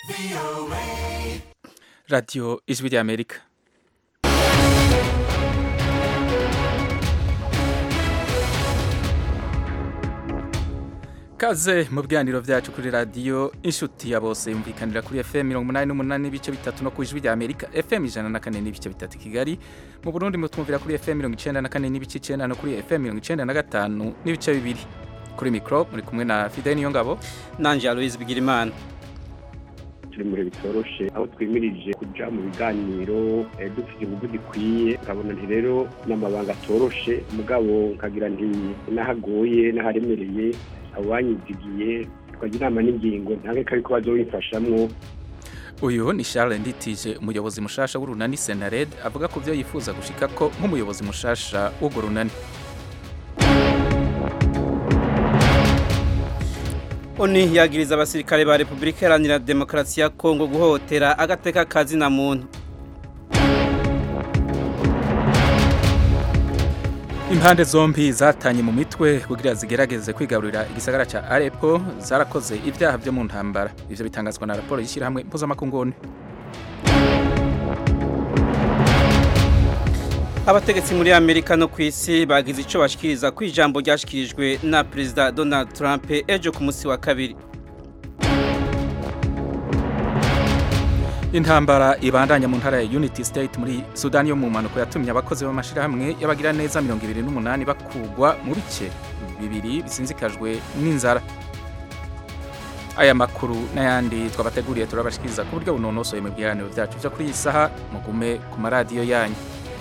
radiyo ijwi ry'amerika kaze mu biganiro byacu kuri radiyo inshuti ya bose yumvikanira kuri fm mirongo umunani n'umunani n'ibice bitatu no ku ijwi ry'amerika fm ijana na kane n'ibice bitatu kigali mu burundi mutwumvira kuri fm mirongo icenda na kane n'ibice icenda no kuri fm mirongo icenda na gatanu n'ibice bibiri kuri mikoro muri kumwe na fidel niyongabo nanje aloise bigirimana turi muri bitoroshe aho twimirije kuja mu biganiro eh, dufite ingufu zikwiye nkabona nti rero n'amabanga atoroshe mugabo nkagira nti n'ahagoye n'aharemereye abo banyizigiye twagira inama n'ingingo ntange ko ariko bazobimfashamwo uyu ni charles nditije umuyobozi mushasha w'urunani senared avuga ku byo yifuza gushika ko nk'umuyobozi mushasha w'urwo runani oni yagiriza abasirikare ba repubulika iharanira demokarasi ya kongo guhohotera agateka kazina muntu impande zombi zatanye mu mitwe kugira zigerageze kwigarurira igisagara ca arepo zarakoze ibyaha byo mu ntambara ivyo bitangazwa na raporo y'ishyirahamwe mpuzamakungu abategetsi muri amerika no ku isi bagize ico bashikiriza ku ijambo ryashikirijwe na perezida donald trump ejo ku munsi wa kabiri intambara ibandanya mu ntara ya unity state muri sudani yo mu mpanuka yatumye abakozi b'amashirahamwe y'abagira neza mirongo ibiri n'umunani bakugwa mu bice bibiri bisinzikajwe n'inzara aya makuru n'ayandi twabateguriye turabashikiriza ku buryo bunonosoye mu biganiro byacu byo kuri iyi saha mugume ku maradiyo yanyu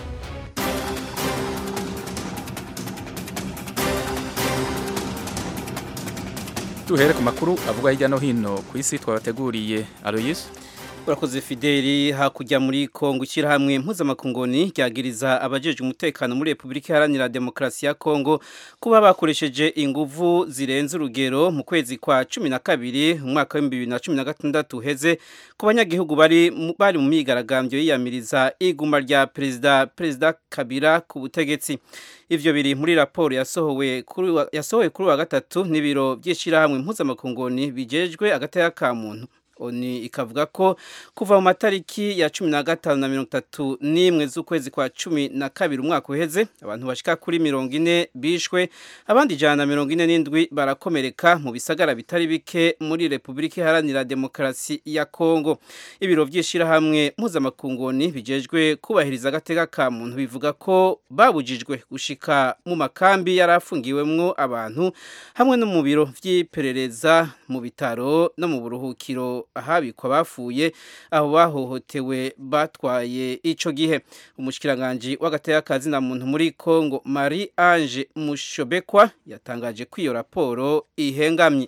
duhere ku makuru avugwa hirya no hino ku isi twabateguriye aloyise urakoze fideli hakurya muri kongo ishyirahamwe mpuzamakungoni ryagiriza abajeje umutekano muri repubulika iharanira demokarasi ya kongo kuba bakoresheje inguvu zirenze urugero mu kwezi kwa cumi na kabiri umwaka w'ibihumbi bibiri na cumi na gatandatu uheze ku banyagihugu bari bari mu myigaragambyo yiyamiriza iguma rya perezida perezida kabira ku butegetsi ivyo biri muri raporo yasohowe kuri yasohowe kuri wa gatatu n'ibiro by'ishyirahamwe mpuzamakungoni bijejwe agateka ka muntu oni ikavuga ko kuva mu matariki ya cumi na gatanu na mirongo itatu n'imwe z'ukwezi kwa cumi na kabiri umwaka uheze abantu bashika kuri mirongo ine bishwe abandi ijana na mirongo ine n'indwi barakomereka mu bisagara bitari bike muri repubulika iharanira demokarasi ya kongo ibiro by'ishyirahamwe mpuzamakungoni bijejwe kubahiriza agateka ka muntu bivuga ko babujijwe gushika mu makambi yari afungiwemwo abantu hamwe no mu biro vy'iperereza mu bitaro no mu buruhukiro ahabikwa bapfuye aho bahohotewe batwaye ico gihe umushikiranganje w'agateka kazina muntu muri Kongo Marie Ange Mushobekwa yatangaje ko iyo raporo ihengamye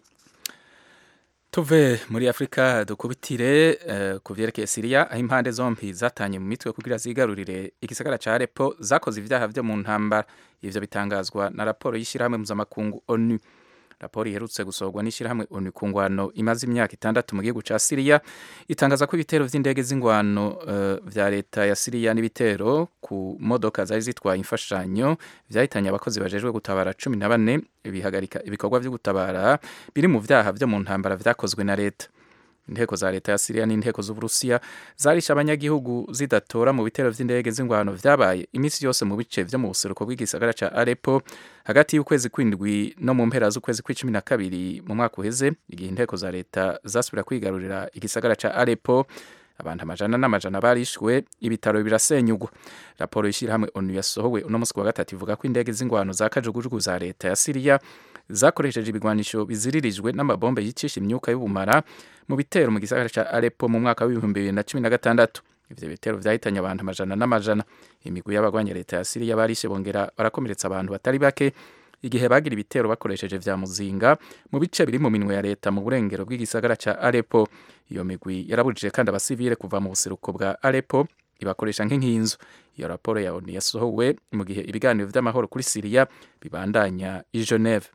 tuve muri afurika dukubitire uh, ku vyerekeye siriya aho impande zombi zatanye mu mitwe kugira zigarurire igisagara ca arepo zakoze ivyaha vyo mu ntambara ivyo bitangazwa na raporo y'ishyirahamwe mpuzamakungu onu raporo iherutse gusohorwa n'ishyirahamwe onu ku ngwano imaze imyaka itandatu mu gihugu ca siriya itangaza ko ibitero vy'indege z'ingwano uh, vya leta ya siriya n'ibitero ku modoka zari zitwaye imfashanyo vyahitanye abakozi bajejwe gutabara cumi na bane bihagarika ibikorwa vyo gutabara biri mu vyaha vyo mu ntambara vyakozwe na leta inteko za leta ya Syria n'inteko z'Uburusiya zarisha abanyagihugu zidatora mu bitero vy'indege z'ingwano vyabaye imisi yose mu bice vyo mu buseruko bw'igisagara ca Aleppo hagati y'ukwezi kwindwi no mu mpera z'ukwezi kw'icumi na kabiri mu mwaka uheze igihe inteko za leta zasubira kwigarurira igisagara ca Aleppo abantu amajana n'amajana barishwe ibitaro birasenyugwa raporo y'ishyirahamwe onu yasohowe uno munsi wa gatatu ivuga ko indege z'ingwano za kajugujugu za leta ya Syria zakoresheje ibigwanisho biziririjwe n'amabombe yicisha imyuka y'ubumara mu bitero mu gisagara ca Aleppo mu mwaka w'ibihumbi bibiri na cumi na gatandatu ivyo bitero vyahitanye abantu amajana n'amajana imigwi y'abagwanya leta ya Syria barishe bongera barakomeretsa abantu batari bake igihe bagira ibitero bakoresheje vya muzinga mu bice biri mu minwe ya leta mu burengero bw'igisagara ca Aleppo iyo migwi yarabujije kandi abasivile kuva mu buseruko bwa Aleppo ibakoresha nk'inkinzo iyo raporo ya ONU yasohowe mu gihe ibiganiro vy'amahoro kuri Syria bibandanya i Geneve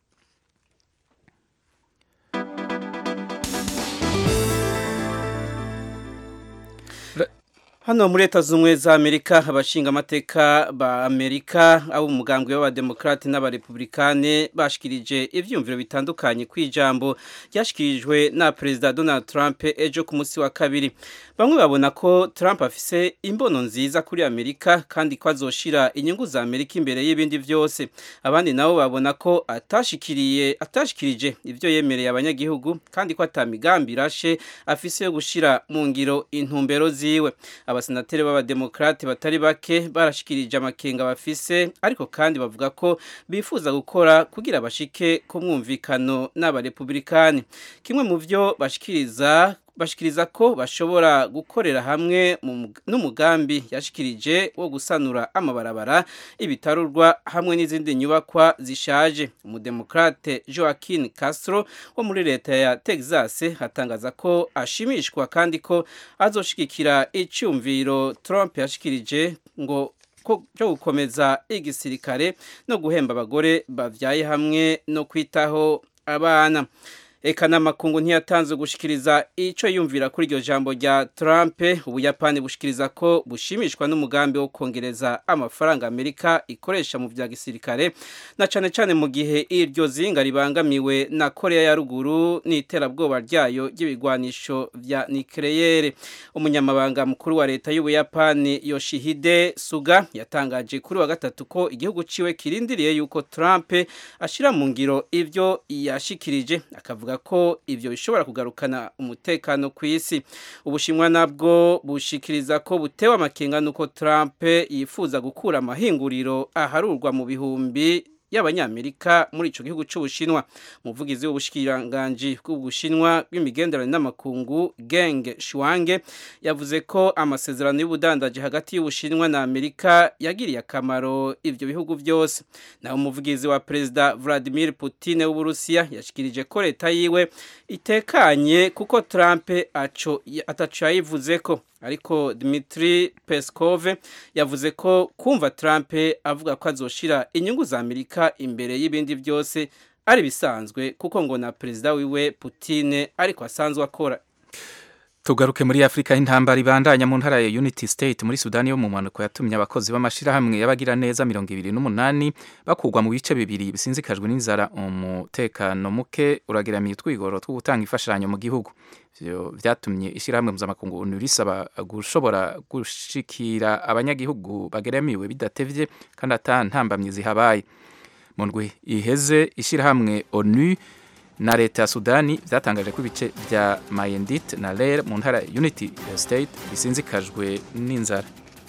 Hano muri leta z'ubumwe za Amerika abashinga amateka ba Amerika abo umugambwe w'abademokrate n'abarepublikane bashikirije ivyumviro bitandukanye kwijambo ryashikirijwe na President Donald Trump ejo ku munsi wa kabiri. Bamwe babona ko Trump afise imbono nziza kuri Amerika kandi ko azoshira inyungu za Amerika imbere y'ibindi vyose. Abandi nabo babona ko atashikiriye atashikirije ivyo yemereye abanyagihugu kandi ko atamigambi rashe afise yo gushira mu ngiro intumbero ziwe. abasenateri b'abademokrate batari bake barashikirije amakenga bafise ariko kandi bavuga ko bifuza gukora kugira bashike ku mwumvikano n'abarepublikani kimwe mu vyo bashikiriza bashikiriza ko bashobora gukorera hamwe n'umugambi yashikirije wo gusanura amabarabara ibitarurwa hamwe n'izindi nyubakwa zishaje umudemokrate Joaquin Castro wo muri leta ya Texas hatangaza ko ashimishwa kandi ko azoshigikira icyumviro Trump yashikirije ngo cyo gukomeza igisirikare no guhemba abagore bavyaye hamwe no kwitaho abana Eka n'amakungu ntiyatanze gushikiriza ico yumvira kuri iryo jambo rya Trump ubuyapani bushikiriza ko bushimishwa n'umugambi wo kongereza amafaranga Amerika ikoresha mu vya gisirikare na cane cane mu gihe iryo zinga ribangamiwe na Korea ya ruguru n'iterabwoba ryayo ry'ibigwanisho vya nucleaire umunyamabanga mukuru wa leta y'ubuyapani Yoshihide Suga yatangaje kuri wa gatatu ko igihugu ciwe kirindiriye yuko Trump ashira mu ngiro ivyo yashikirije akavuga ko ivyo bishobora kugarukana umutekano ku isi ubushinwa nabwo bushikiriza ko butewe amakenga nuko Trump yifuza gukura amahinguriro aharurwa mu bihumbi y'abanyamerika muri ico gihugu c'ubushinwa umuvugizi w'ubushikiranganji bw'ubushinwa bw'imigenderanire n'amakungu Geng Shuange yavuze ko amasezerano y'ubudandaji hagati y'ubushinwa na Amerika yagiriye akamaro ivyo bihugu byose naho umuvugizi wa perezida Vladimir Putin w'Uburusiya yashikirije ko leta yiwe itekanye kuko Trump aco ataco yayivuze ko ariko Dmitry Peskov yavuze ko kumva Trump avuga ko azoshira inyungu za Amerika imbere y'ibindi byose ari bisanzwe kuko ngo na perezida wiwe Putin ariko asanzwe akora tugaruke muri Afrika intambara ibandanya mu ntara ya Unity State muri Sudani yo mu mpanuka yatumye abakozi b'amashirahamwe y'abagira neza mirongo ibiri n'umunani bakugwa mu bice bibiri bisinzikajwe n'inzara umutekano muke urageramiye utwigoro two gutanga imfashanyo mu gihugu ivyo vyatumye ishirahamwe mpuzamakungu ONU risaba gushobora gushikira abanyagihugu bageramiwe bidatevye kandi ata ntambamye zihabaye mu ndwi iheze ishirahamwe ONU na leta ya Sudani vyatangaje ko ibice vya Mayendit na Ler mu ntara Unity State bisinzikajwe n'inzara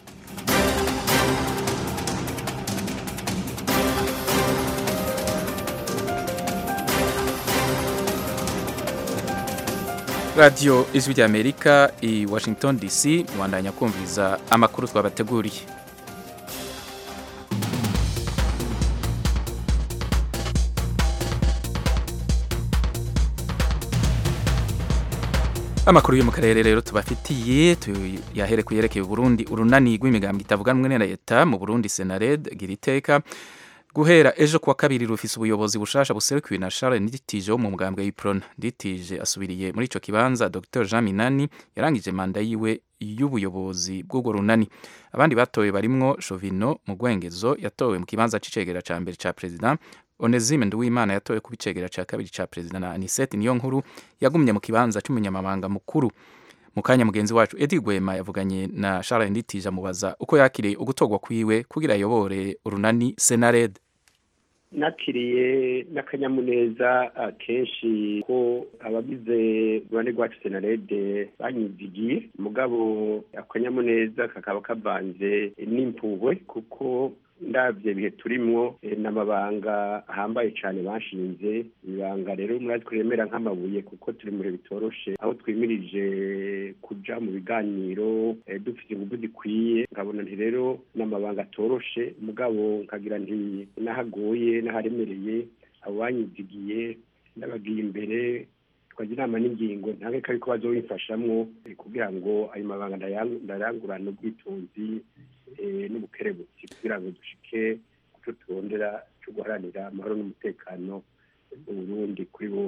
radiyo ijwi rya amerika i washington dc mwandanya kumviza amakuru twabateguriye amakuru yo mu karere rero tubafitiye tuyahere ku yerekeye Burundi urunani rw'imigambwe itavuganwe na leta mu Burundi Senared gira iteka guhera ejo kuwa kabiri rufise ubuyobozi bushasha buserukiwe na Charles Nditije wo mu mugambwe w'Iprona Nditije asubiriye muri ico kibanza Dr Jean Minani yarangije manda yiwe y'ubuyobozi bw'ubwo runani abandi batowe barimwo Shovino mu Gwengezo yatowe mu kibanza c'icegera ca mbere ca president Onezime Nduwimana yatowe ku bicegera ca kabiri ca president na Anisette Niyonkuru yagumye mu kibanza c'umunyamabanga mukuru mu kanya mugenzi wacu Edi Gwema yavuganye na Charles Nditije amubaza uko yakiriye ugutogwa kwiwe kugira ayobore urunani Senared nakiriye n'akanyamuneza kenshi ko abagize urunani rwacu senarede banyizigiye mugabo akanyamuneza kakaba kavanze n'impuhwe kuko ndabye bihe turimwo n'amabanga ahambaye cyane bashinze ibanga rero murazi kuremera nk'amabuye kuko turi muri bitoroshe aho twimirije kuja mu biganiro dufite ingufu zikwiye nkabona nti rero n'amabanga atoroshe mugabo nkagira nti n'ahagoye n'aharemereye abo banyizigiye n'abagiye imbere twagira inama n'ingingo ntange ko ariko bazobimfashamwo kugira ngo ayo mabanga ndayangurane ubwitonzi n'ubukerebutsi kugira ngo dushike kuco turondera cyo guharanira amahoro n'umutekano mu Burundi kuri bose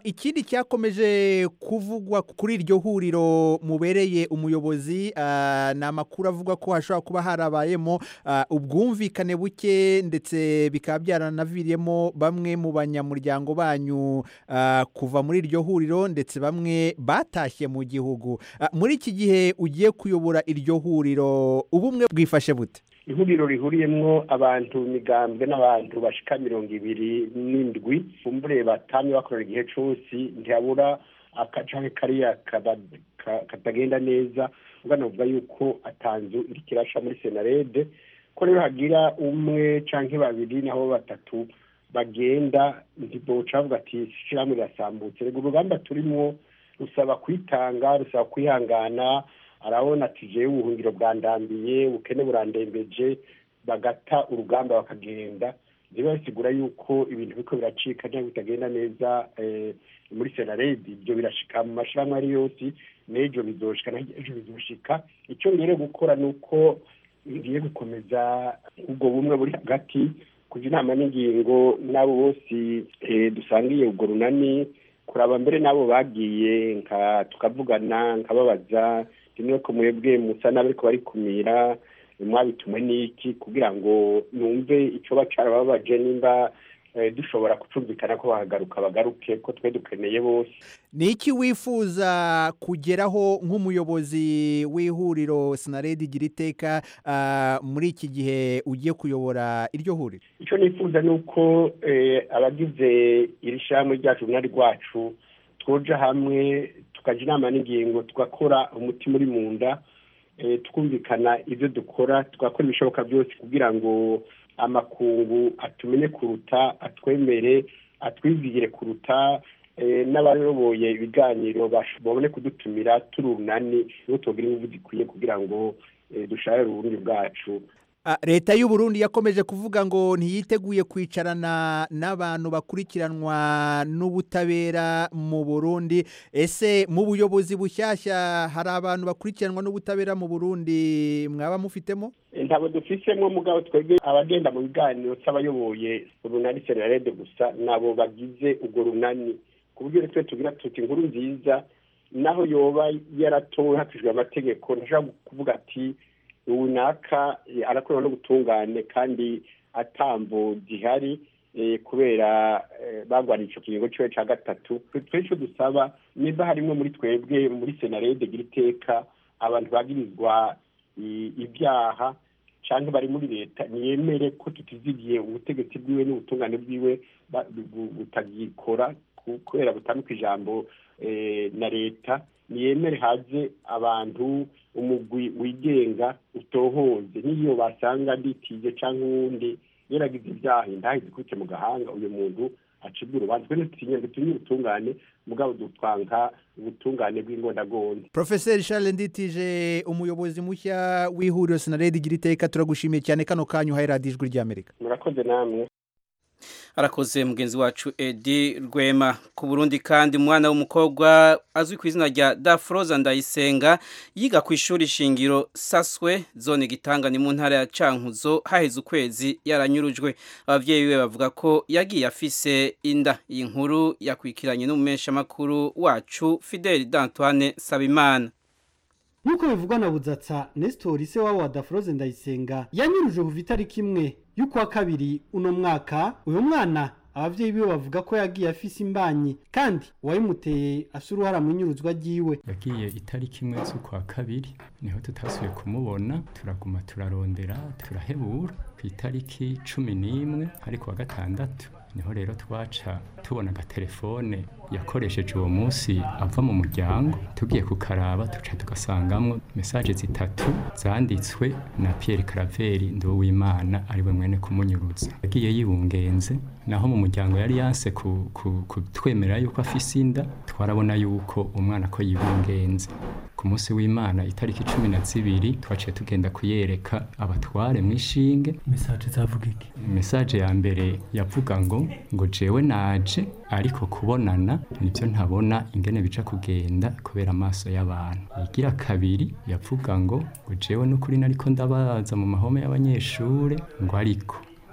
ikindi cyakomeje kuvugwa kuri iryo huriro mubereye umuyobozi ah, ni amakuru avuga ko hashobora kuba harabayemo ah, ubwumvikane buke ndetse bikaba byaranaviriyemo bamwe mu banyamuryango banyu ah, kuva muri iryo huriro ndetse bamwe batashye mu gihugu Ah, muri iki gihe ugiye kuyobora iryo huriro ubumwe bwifashe bute ihuriro rihuriyemwo abantu migambwe n'abantu bashika mirongo ibiri n'indwi kumbure batamye bakorera igihe cose ntihabura akacanke kariya kaba- ka- katagenda neza ubwo navuga yuko atanzu iriko irasha muri senarede ko rero hagira umwe canke babiri naho batatu bagenda ntiboca bavuga ati ishirahamwe rirasambutse rego urugamba turimwo rusaba kwitanga rusaba kwihangana arabona ati jewe ubuhungiro bwandambiye ubukene burandembeje bagata urugamba bakagenda niba bisigura yuko ibintu biriko biracika cyangwa bitagenda neza eh, muri senaredi ibyo birashika mu mashirahamwe ari yose n'ejo bizoshika na ejo bizoshika icyo ngere gukora ni uko ngiye gukomeza ubwo bumwe buri hagati kuja inama n'ingingo n'abo bose eh, dusangiye ubwo runani kuraba mbere n'abo bagiye nka tukavugana nkababaza rimwe ko mwebwe musa n'abariko barikumira mwabitumwe n'iki kugira ngo numve ico bacarababaje nimba eh, dushobora kucumvikana ko bahagaruka bagaruke ko twe dukeneye bose ni iki wifuza kugeraho nk'umuyobozi w'ihuriro sinaredi igira iteka ah, muri iki gihe ugiye kuyobora iryo huriro icyo nifuza ni uko eh, abagize iri shyirahamwe ryacu runari rwacu twoja hamwe tukaja inama n'ingingo tugakora umutima uri mu nda eh, twumvikana ibyo dukora tugakora ibishoboka byose kugira ngo amakungu atumenye kuruta atwemere atwizigire kuruta eh, n'abayoboye ibiganiro bash- babone kudutumira turi urunani nibo tugira ingufu zikwiye kugira ngo eh, dusharire uburundi bwacu Ah, leta y'u Burundi yakomeje kuvuga ngo ntiyiteguye kwicarana n'abantu bakurikiranwa n'ubutabera mu Burundi ese mu buyobozi bushyashya hari abantu bakurikiranwa n'ubutabera mu Burundi mwaba mufitemo ntabwo dufisemo mugabo twebwe abagenda mu biganiro cy'abayoboye urunani senarede gusa nabo bagize urwo runani ku buryo twe tugira tuti inkuru nziza naho yoba yaratowe hakurikijwe amategeko ntashobora kuvuga ati runaka eh, arakorwa no gutungane kandi atambo gihari eh, kubera eh, bagwaniye ico kiringo ciwe ca gatatu twe ico dusaba niba harimwo muri twebwe muri senarede gira iteka abantu bagirizwa i- ibyaha cyangwa bari muri leta ntiyemere ko tutizigiye ubutegetsi bwiwe n'ubutungane bwiwe ba- bu- butagikora ku- kubera butandika ijambo eh, na leta ntiyemere haze abantu umugwi wigenga utohoze n'iyo basanga nditije cyangwa uwundi yaragize ibyaha indahizi ikubite mu gahanga uyu muntu acibwa urubanza twe ntitutinye dutinye ubutungane mugabo dutwanka ubutungane bw'ingondagonde Professor Charles Nditije umuyobozi mushya w'ihuriro sinaredi igira iteka turagushimiye cyane kano kanyu uhaye radiyo ijwi ry'Amerika murakoze namwe arakoze mugenzi wacu edi rwema ku burundi kandi umwana w'umukobwa azwi ku izina rya dafroza ndayisenga yiga ku ishuri shingiro saswe zone gitangani mu ntara ya cankuzo haheze ukwezi yaranyurujwe ababyeyi be bavuga ko yagiye afise inda iyi nkuru yakwikiranye n'umumeshamakuru wacu fideli d'antoine sabimana nk'uko bivugwa na budzatsa nesitori se wabo wa dafroze ndayisenga yanyuruje kuva itariki imwe y'ukwa kabiri uno mwaka uyu mwana ababyeyi biwe bavuga ko yagiye afise imbanyi kandi uwayimuteye afise uruhara mu inyuruzwa ryiwe yagiye itariki imwe z'ukwa kabiri niho tutasubiye kumubona turaguma turarondera turahebura ku itariki cumi n'imwe ariko wa gatandatu niho rero twaca tubona agatelefone yakoresheje uwo munsi ava mu muryango tugiye kukaraba tuca tugasangamwo mesaje zitatu zanditswe na Pierre Caraveri Nduwimana ari we mwene kumunyuruza yagiye yibungenze naho mu muryango yari yanse ku- ku- kutwemerera yuko afise inda twarabona yuko umwana ko yibungenze ku munsi w'imana itariki cumi na zibiri twaciye tugenda kuyereka abatware mu ishinge mesaje zavuga iki mesaje ya mbere yavuga ngo ngo jewe naje ariko kubonana nibyo ntabona ingene bica kugenda kubera amaso y'abantu igira kabiri yavuga ngo ngo jewe n'ukuri nariko ndabaza mu mahome y'abanyeshure ngo ariko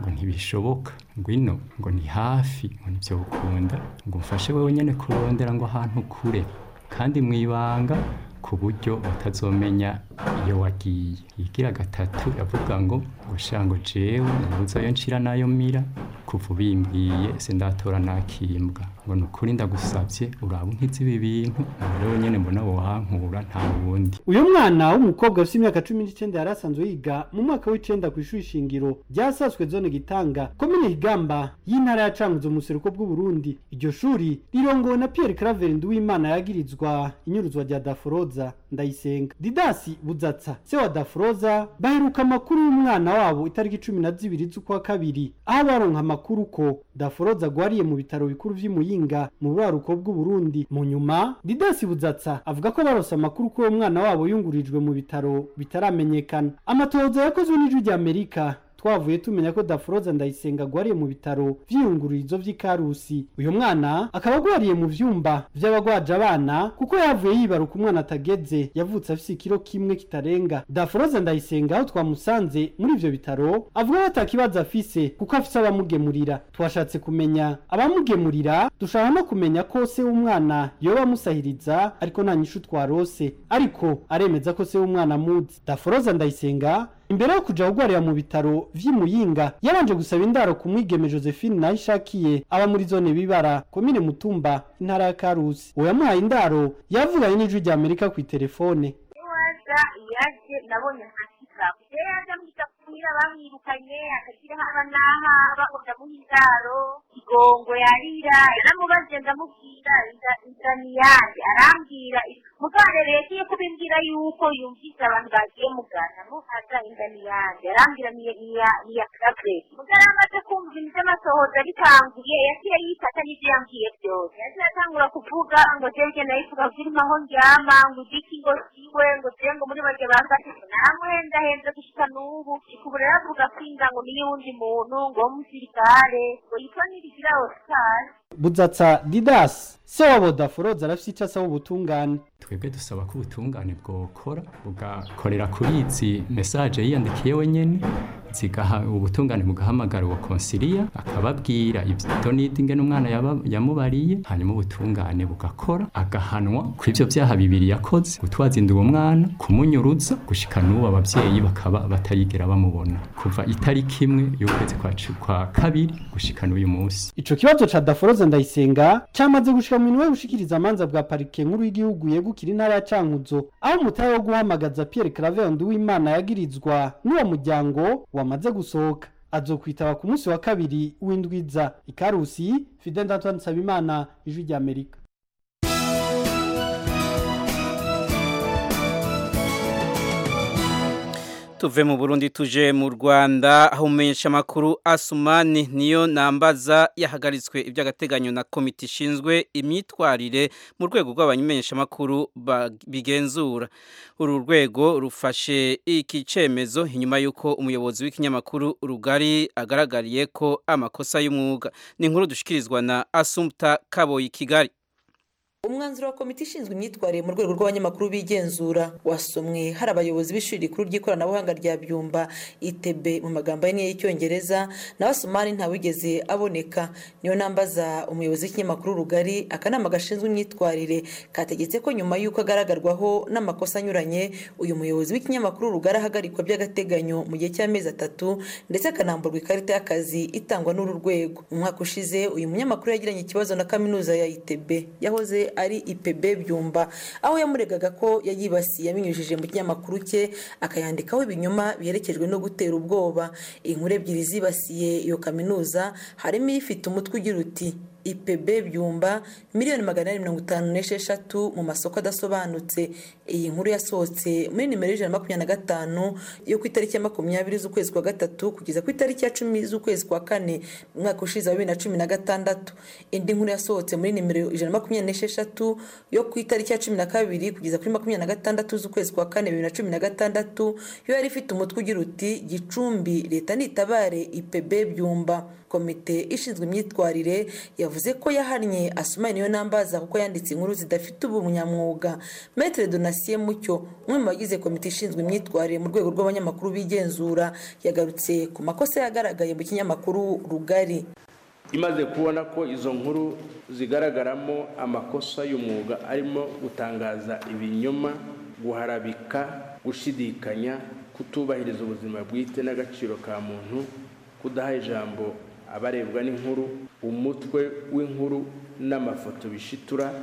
ngo ntibishoboka ngwino ngo ni hafi ngo nibyo ukunda ngo umfashe wewe nyene kurondera ngo ahantu kure kandi mu ibanga ku buryo utazomenya iyo wagiye igira gatatu yavuga ngo ngo sha ngo jewe ntibuzayo nshira nayo mira kuva ubimbwiye sindatora nakimbwa ngo ni ukuri ndagusabye uraba unkiza ibi bintu rero nyene mbona wohankura nta wundi uyu mwana w'umukobwa ufite imyaka cumi n'icyenda yari asanzwe yiga mu mwaka w'icenda ku ishuri shingiro ryasaswe zone gitanga komine higamba y'intara ya cankuzo mu buseruko bw'uburundi iryo shuri rirongowe na pierre claver nduwimana yagirizwa inyuruzwa rya daforoza ndayisenga didasi buzatsa se wa daforoza baheruka amakuru y'umwana wabo itariki cumi na zibiri z'ukwa kabiri aho baronka amakuru ko daforoza agwariye mu bitaro bikuru vy'imuyinga mu buraruko bw'uburundi mu nyuma didasi buzatsa avuga ko barose amakuru ko uwo mwana wabo yungurijwe mu bitaro bitaramenyekana amatohoza yakozwe n'ijwi rya amerika twavuye tumenya ko daforoza ndayisenga agwariye mu bitaro vy'iyungururizo vy'ikarusi uyu mwana akaba agwariye mu vyumba vy'abagwaje abana kuko yavuye yibaruka umwana atageze yavutse afise ikiro kimwe kitarenga daforoza ndayisenga aho twamusanze muri ivyo bitaro avuga ko atakibazo afise kuko afise abamugemurira twashatse kumenya abamugemurira dushaka no kumenya ko se w'umwana yoba amusahiriza ariko nta nyishu twarose ariko aremeza ko se w'umwana amuzi daforoza ndayisenga imbere yo kuja kugwarira mu bitaro vy'imuyinga yabanje gusaba indaro ku mwigeme josephine nayo ishakiye aba muri zone bibara komine mutumba intara ya karusi uwo yamuhaye indaro yavuganye n'ijwi rya amerika ku itelefone waza yaje nabonye nkasika rero yaje amwita kuhira bamwirukanye akagira haba n'aha bakunda muha indaro igongo yarira yaramubajije ndamubwira inzira ni yanjye arambwira mugare rero iyo kubimbwira yuko yumvise abantu bagiye mugana muhaza inda ni yanjye arambwira ni iya kabe mugare amaze kumva ibintu by'amasohoza bitanguye yaciye yifata n'ibyo yambwiye byose yaciye atangura kuvuga ngo jeje nayivuga zirimo aho ndyama ngo igiki ngo siwe ngo jewe ngo muri bake bamfashe namuhendahenze gushika n'ubu ubu rero avuga ko inda ngo niyo wundi muntu ngo w'umusirikare ngo yitwa nirigira ositari buzatsa didasi se wabo daforoza arafise ico asaba ubutungane twebwe dusaba ko ubutungane bwokora bugakorera kuri izi mesaje yiyandikiye wenyene zigaha ubutungane bugahamagara uwo konsiliya akababwira ibyo nidi umwana yamubariye hanyuma ubutungane bugakora agahanwa ku ivyo vyaha bibiri yakoze gutwaza inda uwo mwana kumunyuruza gushika n'ubu abavyeyi bakaba batayigera bamubona kuva itariki imwe y'ukwezi kwa kabiri gushika n'uyu munsi ico kibazo ca daforoza ndayisenga cyamaze gushika mu minwe gushikiriza amanza bwa parike nkuru y'igihugu yegukira intara ya Cankuzo aho umutahe wo guhamagaza Pierre Claver Nduwimana yagirizwa n'uwo muryango wamaze gusohoka azokwitaba ku munsi wa kabiri w'indwiza ikarusi Fidel Antoine Nsabimana ijwi rya Amerika tuve mu Burundi tuje mu Rwanda aho umumenyesha makuru Asumani niyo nambaza yahagaritswe iby'agateganyo na komite ishinzwe imyitwarire mu rwego rw'abamenyesha makuru bigenzura uru rwego rufashe iki cemezo inyuma y'uko umuyobozi w'ikinyamakuru rugari agaragariye ko amakosa y'umwuga ni inkuru dushikirizwa na Asumta Kaboyi Kigali umwanzuro wa komite ishinzwe imyitwarire mu rwego rw'abanyamakuru bigenzura wasomwe hari abayobozi b'ishuri rikuru ry'ikoranabuhanga rya byumba itb mu magambo ahinnye y'icyongereza nawe asomani ntawigeze aboneka niyo nambaza umuyobozi w'ikinyamakuru rugari akanama gashinzwe imyitwarire kategetse ko nyuma y'uko agaragarwaho n'amakosa anyuranye uyu muyobozi w'ikinyamakuru rugari ahagarikwa by'agateganyo mu gihe cy'amezi atatu ndetse akanamburwa ikarita y'akazi itangwa n'uru rwego mu mwaka ushize uyu munyamakuru yagiranye ikibazo na kaminuza ya itb yahoze ari ipb byumba aho yamuregaga ko yayibasiye abinyujije mu kinyamakuru cye akayandikaho ibinyoma biherekejwe no gutera ubwoba inkuru ebyiri zibasiye iyo kaminuza harimo ifite umutwe ugira uti ipb byumba miliyoni magana ane mirongo itanu n'esheshatu mu masoko adasobanutse iyi nkuru yasohotse muri nimero y'ijana na makumyabiri na gatanu yo ku itariki ya makumyabiri z'ukwezi kwa gatatu kugeza ku itariki ya cumi z'ukwezi kwa kane mu mwaka ushize wa bibiri na cumi na gatandatu indi nkuru yasohotse muri nimero ijana na makumyabiri n'esheshatu yo ku itariki ya cumi na kabiri kugeza kuri makumyabiri na gatandatu z'ukwezi kwa kane bibiri na cumi na gatandatu yo yari ifite umutwe ugira uti gicumbi leta nitabare ipb byumba komite ishinzwe imyitwarire yavuze ko yahannye asumani niyo nambaza kuko yanditse inkuru zidafite ubunyamwuga metere donasiye mucyo umwe mu bagize komite ishinzwe imyitwarire mu rwego rw'abanyamakuru bigenzura yagarutse ku makosa yagaragaye mu kinyamakuru rugari imaze kubona ko izo nkuru zigaragaramo amakosa y'umwuga arimo gutangaza ibinyoma guharabika gushidikanya kutubahiriza ubuzima bwite n'agaciro ka muntu kudaha ijambo abarebwa n'inkuru umutwe w'inkuru n'amafoto bishitura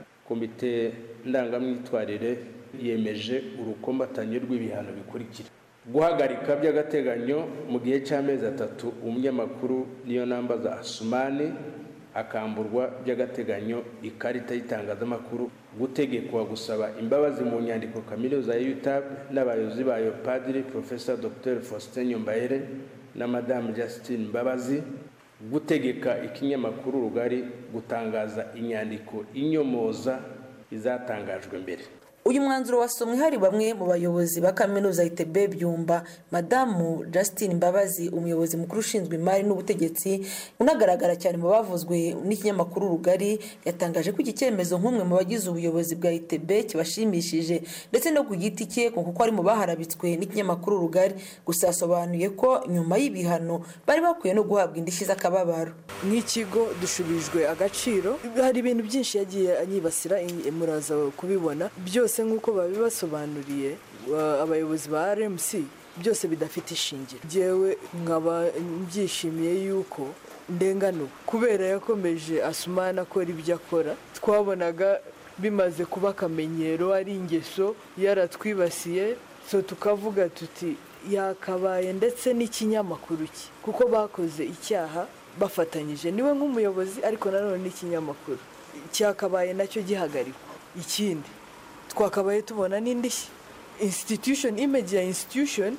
komite ndangamyitwarire yemeje urukombatanyo rw'ibihano bikurikira guhagarika by'agateganyo mu gihe cy'amezi atatu umunyamakuru niyo namba za asumani akamburwa by'agateganyo ikarita y'itangazamakuru gutegekwa gusaba imbabazi mu nyandiko kaminuza ya utab n'abayobozi bayo padiri profesa dr faustin nyombayere na madamu justine mbabazi gutegeka ikinyamakuru rugari gutangaza inyandiko inyomoza izatangajwe mbere uyu mwanzuro wasomwe hari bamwe mu bayobozi ba kaminuza itebe byumba madamu Justine Mbabazi umuyobozi mukuru ushinzwe imari n'ubutegetsi unagaragara cyane mu bavuzwe n'ikinyamakuru rugari yatangaje ko iki cyemezo nk'umwe mu bagize ubuyobozi bwa itebe kibashimishije ndetse no ku giti cye kuko ari mu baharabitswe n'ikinyamakuru rugari gusa yasobanuye ko nyuma y'ibihano bari bakwiye no guhabwa indishyi z'akababaro nk'ikigo dushubijwe agaciro hari ibintu byinshi yagiye anyibasira muraza kubibona byose byose nk'uko babibasobanuriye abayobozi ba rmc byose bidafite ishingiro ngewe nkaba mbyishimiye yuko ndenganuwe kubera yakomeje asumana akora ibyo akora twabonaga bimaze kuba akamenyero ari ingeso yaratwibasiye so tukavuga tuti yakabaye ndetse n'ikinyamakuru cye kuko bakoze icyaha bafatanyije niwe nk'umuyobozi ariko nanone n'ikinyamakuru cyakabaye nacyo gihagarikwa ikindi twakabaye tubona n'indishyi institution image ya institution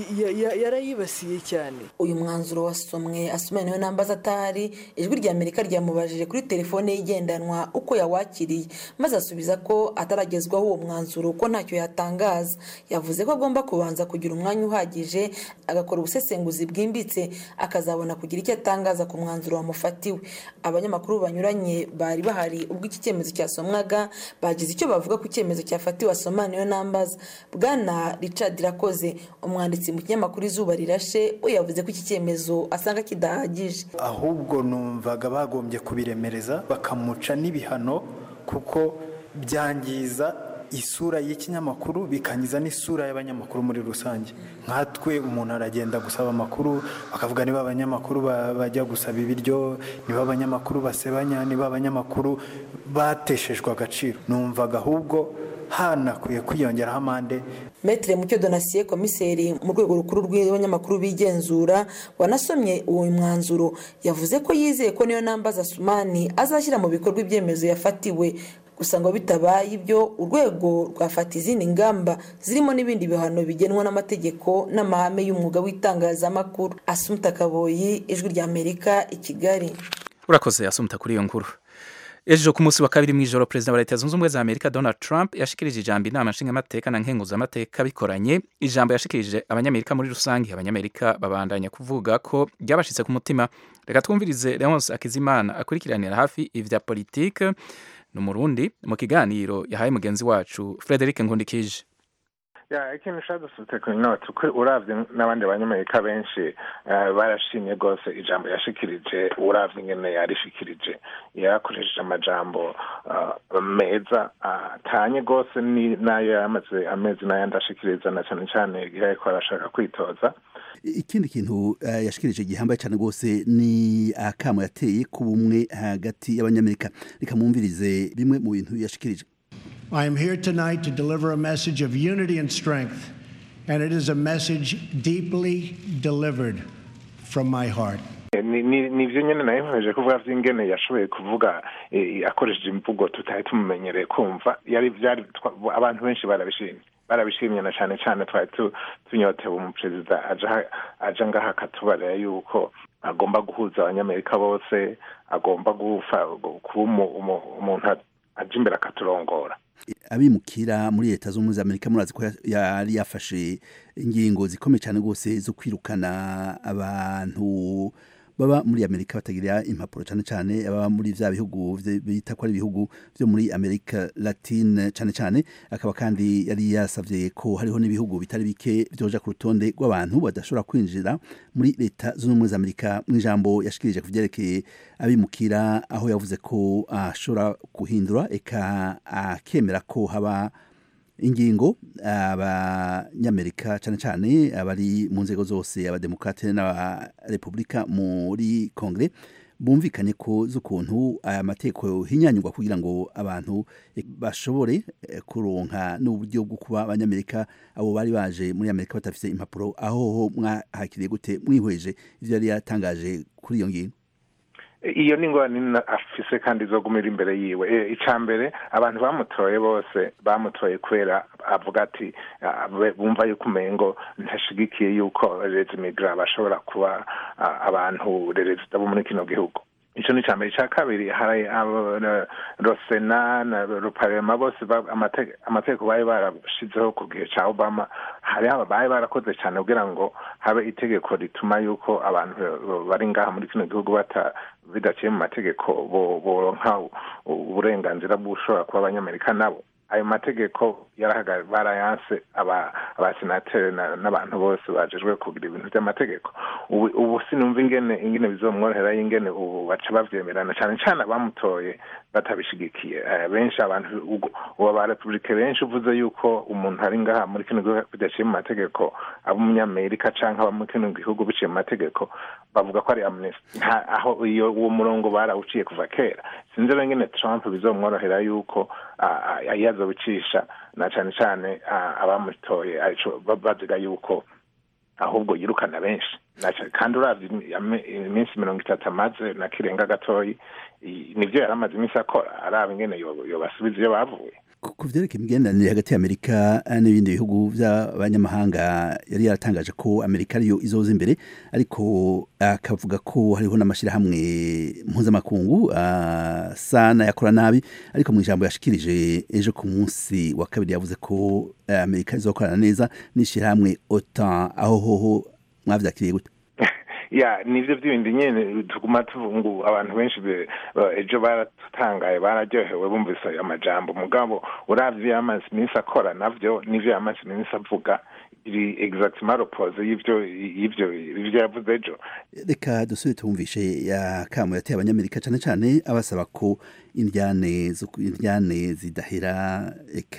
yarayibasiye cyane uyu mwanzuro wasomwe asomaniwe n'ambaza atahari ijwi rya amerika ryamubajije kuri telefone ye igendanwa uko yawakiriye maze asubiza ko ataragezwaho uwo mwanzuro ko ntacyo yatangaza yavuze ko agomba kubanza kugira umwanya uhagije agakora ubusesenguzi bwimbitse akazabona kugira icyo atangaza ku mwanzuro wamufatiwe abanyamakuru banyuranye bari bahari ubwo iki cyemezo cyasomwaga bagize icyo bavuga ku cyemezo cyafatiwe asomaniwe n'ambaza bwana richard irakoze umwanditsi mu kinyamakuru izuba rirashe we yavuze ko iki cyemezo asanga kidahagije ahubwo numvaga bagombye kubiremereza bakamuca n'ibihano kuko byangiza isura y'ikinyamakuru bikangiza n'isura y'abanyamakuru muri rusange nkatwe umuntu aragenda gusaba amakuru bakavuga niba abanyamakuru bajya gusaba ibiryo niba abanyamakuru basebanya niba abanyamakuru bateshejwe agaciro numvaga ahubwo hanakwiye kwiyongeraho amande metere mucyo donasiye komiseri mu rwego rukuru rw'abanyamakuru bigenzura wanasomye uwo mwanzuro yavuze ko yizeye ko niyo nambaza sumani azashyira mu bikorwa ibyemezo yafatiwe gusa ngo bitabaye ibyo urwego rwafata izindi ngamba zirimo n'ibindi bihano bigenwa n'amategeko n'amahame y'umwuga w'itangazamakuru asumuta kaboyi ijwi rya amerika i kigali urakoze asumuta kuri iyo nkuru ejo ku munsi wa kabiri mu ijoro perezida wa leta zunze ubumwe za amerika donald trump yashikirije ijambo inama nshingamateka na nkenguzamateka bikoranye ijambo yashikirije abanyamerika muri rusange abanyamerika babandanya kuvuga ko ryabashitse ku mutima reka twumvirize leonce akizimana akurikiranira hafi ivya politike ni umurundi mu kiganiro yahaye mugenzi wacu frederic nkundikije ya ikintu ushaka dusutse ku inoti uko uravye n'abandi banyamerika benshi barashimye rwose ijambo yashikirije uravye ingene yarishikirije yarakoresheje amajambo meza atanye rwose n'ayo yamaze amezi n'ayandi ashikiriza na cyane cyane igihe ariko arashaka kwitoza ikindi kintu yashikirije gihambaye cyane rwose ni akamo yateye ku bumwe hagati y'abanyamerika reka mwumvirize bimwe mu bintu yashikirije I am here tonight to deliver a message of unity and strength, and it is a message deeply delivered from my heart. nivyo nyene nayo nkomeje kuvuga vy'ingene yashoboye kuvuga akoresheje imvugo tutari tumumenyereye kumva yari vyari abantu benshi barabishimye barabishimye na cane cane twari tunyotewe umuperezida aja ngaha akatubarira yuko agomba guhuza abanyamerika bose agomba kuba umuntu aja imbere akaturongora abimukira muri leta z'ubumwe za amerika murazi ko yari yafashe ingingo zikomeye cyane rwose zo kwirukana abantu baba muri amerika batagira impapuro cyane cyane ababa muri vya bihugu vye- bita ko ari ibihugu vyo muri amerika latine cyane cyane akaba kandi yari yasavye ko hariho n'ibihugu bitari bike vyoja ku rutonde rw'abantu badashobora kwinjira muri leta zunze ubumwe za amerika mu ijambo yashikirije ku vyerekeye abimukira aho yavuze ko ashobora guhindura eka akemera ko haba ingingo abanyamerika cyane cyane abari mu nzego zose abademokrate n'abarepublika muri kongere bumvikanye ko z'ukuntu aya mategeko hinyanyurwa kugira ngo abantu eh, bashobore eh, kuronka n'uburyo bwo kuba abanyamerika abo bari baje muri amerika batafite impapuro aho ho mwahakiriye gute mwihweje ivyo yari yatangaje kuri iyo ngingo iyo ni ingorane nini afise kandi izogumira imbere yiwe Eh, ica mbere abantu bamutoye bose bamutoye kubera avuga ati ah, be- bumva yuko umengo ntashigikiye yuko reza imigra bashobora kuba ah, abantu rerezida bo muri kino gihugu ico ni icambere ica kabiri hari abo- na- rosena na ruparema bose ba- amate- amategeko bari barashizeho ku gihe ca obama hari aba bari barakoze cyane kugira ngo habe itegeko rituma yuko abantu bari ngaha muri kino gihugu bata bidaciye mu mategeko bo- boronka uburenganzira bw'ushobora kuba abanyamerika nabo ayo mategeko yarahaga barayanse aba abasenateri na- n'abantu bose bajejwe kugira ibintu by'amategeko ubu ubu sinumva ingene ingene bizomworohera ingene ubu baca bavyemerana cyane cyane abamutoye batabishigikiye Eh, benshi abantu ubwo- ubu ba republike benshi uvuze yuko umuntu ari ngaha muri kino gihugu bidaciye mu mategeko aba umunyamerika canke aba muri kino gihugu biciye mu mategeko bavuga ko ari amnesty nta aho iyo uwo murongo barawuciye kuva kera sinzi rero ingene trump bizomworohera yuko ah, ah, iyo azobicisha na cane cane ah, abamutoye arico ba- baziga yuko ahubwo yirukana benshi Na ca- kandi uravye imi- ame- iminsi mirongo itatu amaze na kirenga gatoyi i- nivyo yari amaze iminsi akora araba ingene yo- yobasubiza iyo bavuye ku vyerekeye imigenderanire hagati y'amerika eh, n'ibindi bihugu by'abanyamahanga yari yaratangaje ko amerika ariyo izoza imbere ariko akavuga ko hariho n'amashyirahamwe mpuzamakungu asa n'ayakora nabi ariko mu ijambo yashikirije ejo ku munsi wa kabiri yavuze ko eh, amerika izokorana neza n'ishyirahamwe otan aho hoho mwavyakiriye gute ya nivyo vy'ibindi nyene tuguma tuvuga ngo abantu benshi be- ba- ejo baratangaye bararyohewe bumvise ayo majambo mugabo uravye yamaze iminsi akora navyo nivyo yamaze iminsi avuga iri exactement l'opposé y'ivyo y'ivyo ivyo yavuze ejo reka dusubire tumvishe ya kamo yateye abanyamerika cyane cyane abasaba ko indyane zo- indyane zidahera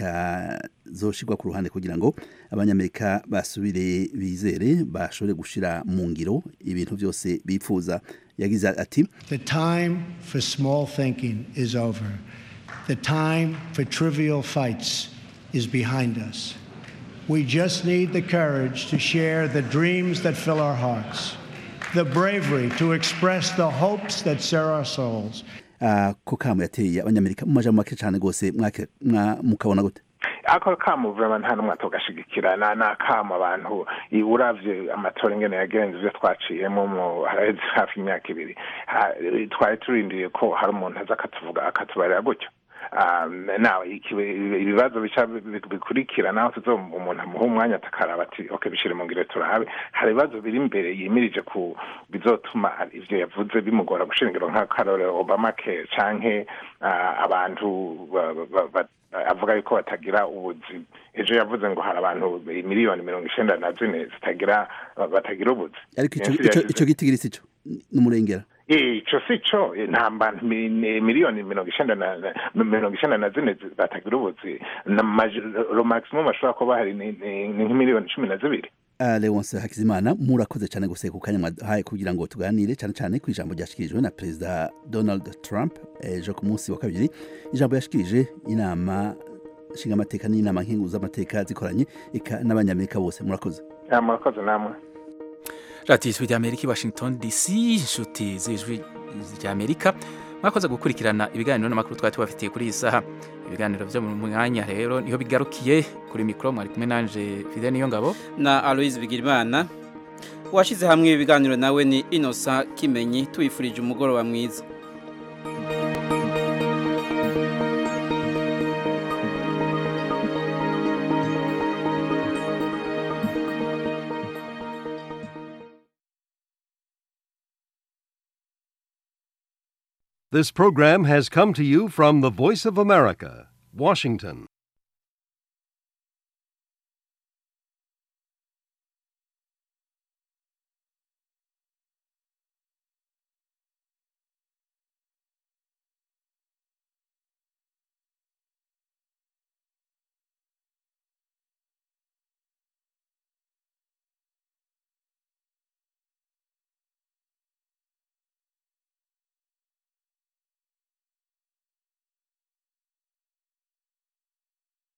eka zoshirwa ku ruhande kugira ngo abanyamerika basubire bizere bashobore gushira mu ngiro ibintu byose bipfuza yagize ati The time for small thinking is over. The time for trivial fights is behind us. We just need the courage to share the dreams that fill our hearts, the bravery to express the hopes that stir our souls, ah, ko kamo yateye abanyamerika mu majambo make cyane rwose mwake- mwa- mukabona gute ako kamo vrema nta n'umwe atogashigikira na ni akamo abantu i- uravye amatora ingene yagenze ivyo twaciyemo mu haraheze hafi imyaka ibiri Ha- twari turindiriye ko hari umuntu aza akatuvuga akatubarira gutyo Um, nawe ikibe- ibibazo bica bi- bi- bikurikira naho tuzo umuntu amuha umwanya atakaraba ati ok bishire mu ngiro turahabe hari ibibazo biri imbere yimirije ku bizotuma ivyo yavuze bimugora gushira ingiro nk'akarorero obama care canke ah, abantu ba- ba- ba- avuga yuko batagira ubuzi ejo yavuze ngo hari abantu miliyoni mirongo icenda na zine zitagira batagira ubuzi ariko ico- Benshi ico yagize- ico gitigiri sico n'umurengera ico si co nta bantu mi- ni miliyoni mirongo icenda na na- mirongo icenda na zine zi- batagira ubuzi na maji- ro maximum ashobora kuba hari ni ni- ni nk'imiliyoni cumi na zibiri Ah, Leonce Hakizimana murakoze cyane guse ku kanya mwahaye kugira ngo tuganire cyane cyane ku ijambo ryashikirijwe na Perezida Donald Trump ejo ku munsi wa kabiri ijambo yashikirije inama nshingamateka n'inama nkenguzamateka zikoranye eka n'abanyamerika bose murakoze Ya, murakoze namwe radiyo ijwi ry'amerika i washington dc inshuti z'ijwi ry'amerika mwakoze gukurikirana ibiganiro n'amakuru twari tubafitiye kuri iyi saha ibiganiro byo mu mwanya rero niho bigarukiye kuri mikoro mwari kumwe nanje fide niyo ngabo na aloise bigirimana uwashyize hamwe ibiganiro nawe ni inosa kimenyi tubifurije umugoroba mwiza This program has come to you from the Voice of America, Washington.